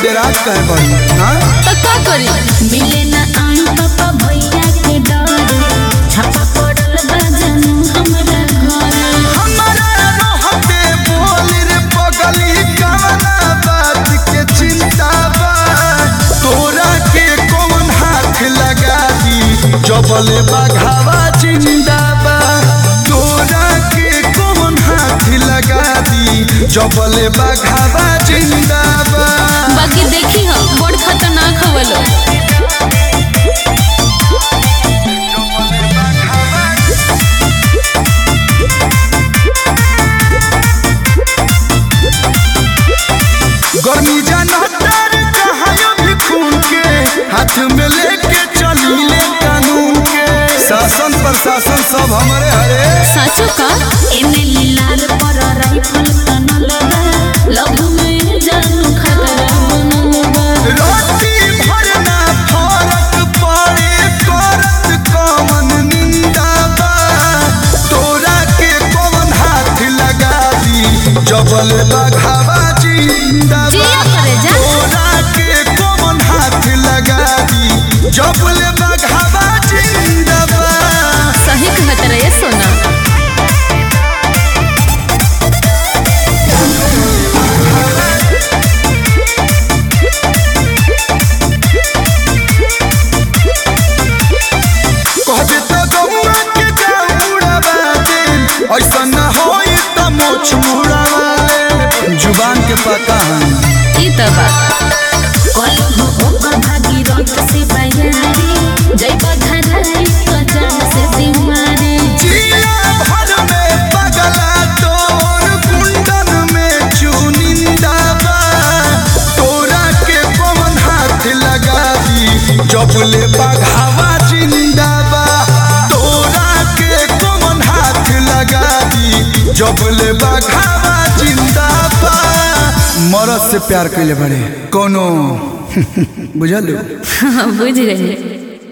डेरात कहे बड़ी हाँ तो का करी मिले ना आई पापा भैया के डर छापा पड़ल बा जानू हमरा घर हमारा रहते बोल रे पगली कवना बात के चिंता बा तोरा के कौन हाथ लगा दी जबले बघावा जिंदा बा तोरा के कौन हाथ लगा दी जबले बघावा जिंदा बा बाकी देखी हम बड़ खतरनाक हवलो गर्मी जानतर कहायो भी खून के हाथ में लेके चली ले कानून के शासन प्रशासन सब हमारे हरे साचो का एने लीलार पर राइफल तनल बा लव में जानू खतरा बनल बा रोटी भरना फरक पड़े करत कौन निंदा बा तोरा के कौन हाथ लगा दी जबल बघावा जिंदा बा जिया करे जा। तोरा के कौन हाथ लगा दी जबल बघावा जिंदा बा सही कहत रहे सोना कहबे तो गौआ के जाऊड़ावा दे ऐसा न होई त मोछ मुड़ावा ले जुबान के पता है ई त बा कलहो ओकर भागी रंग से बयारी जय बधराई तो जान से सिमारी जिया भर में पगला तोर कुंडन में चुनिंदा बा तोरा के पवन हाथ लगा दी जबले बघावा जिंदा बा तोरा के पवन हाथ लगा दी जबले बघावा जिंदा बा मरद से प्यार कैले बड़े कोनो बुझल बुझ गई